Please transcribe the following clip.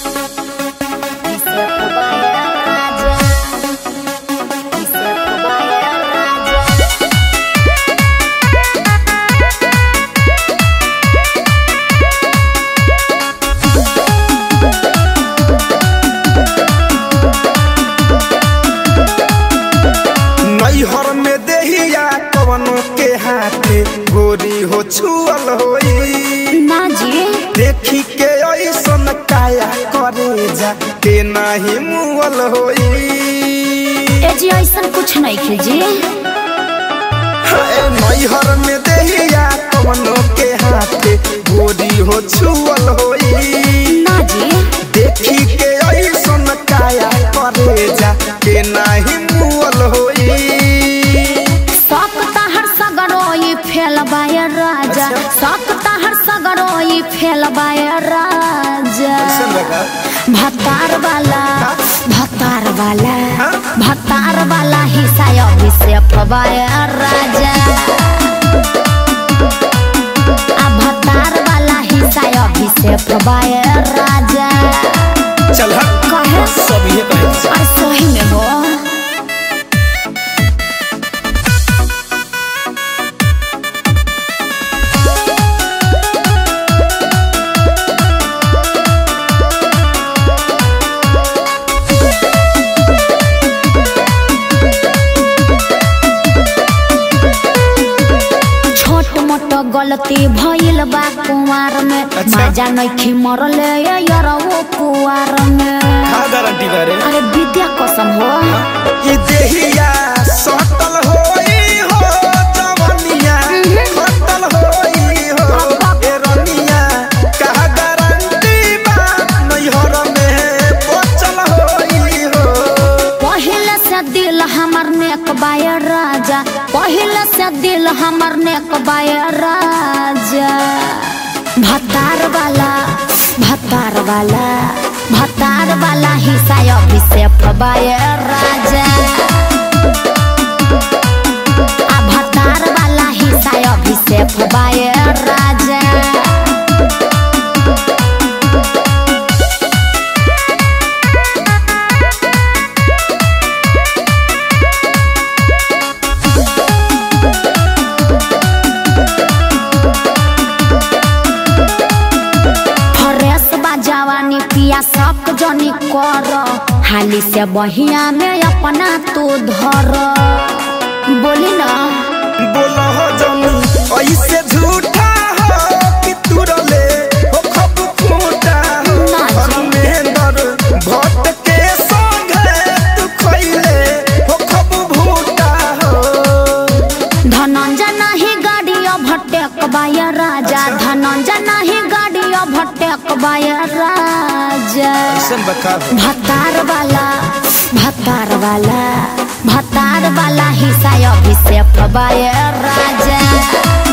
नैहर में देहिया कवनो के हाथे गोरी हो छुअल होई ना जी देखी के ऐसन काया करे जा के नाही मुअल होई ए जी ऐसा कुछ नहीं खे जी हाय नैहर में देहिया कवनो के हाथे गोरी हो छुअल होई ना जी देखी के ऐसन काया करे जा के नाही मुअल होई शौक तहर सगरोई फेल बाय राजा अच्छा। शौक तहर सगरोई फेल बाय राजा भतार वाला भतार वाला हाँ? भतार वाला हिस्सा अभिषेक बाय राजा आ भतार वाला हिस्सा अभिषेक बाय राजा चल हट कहे सब ये कहे और सही में हो छोट मोट गलती भइल बा कुंवार में अच्छा। मजा नइखी मरले यरवो कुंवार में का गारंटी करे अरे विद्या कसम हो ये देहिया सटल होई हो जवनिया खटल होई हो ए रनिया का गारंटी बा नैहर में बचल होई हो पहले से दिल हमर नेक बाय राजा पहले से दिल हमर नेक बाय राजा भतार वाला भतार वाला भतार वाला हिस्सा अभिषेक बाय राजा आ भतार वाला हिस्सा अभिषेक बाय राजा फ्रेश बा जवानी पिया सब जनी कर हाली से बहिया में अपना तू धर बोली ना बोला हो जमी ऐसे झूठा हो कि तुरले हो खब फूटा हो ना जी। धर्मेंद्र भट्ट के संगे तू खैले हो खब भूटा हो धनंजय नहीं गाड़ी भटक बाय राजा धनंजय नहीं गाड़ी भटक बाय राजा भतार वाला भतार वाला भतार वाला हिस्सा अभिषेक बाय राजा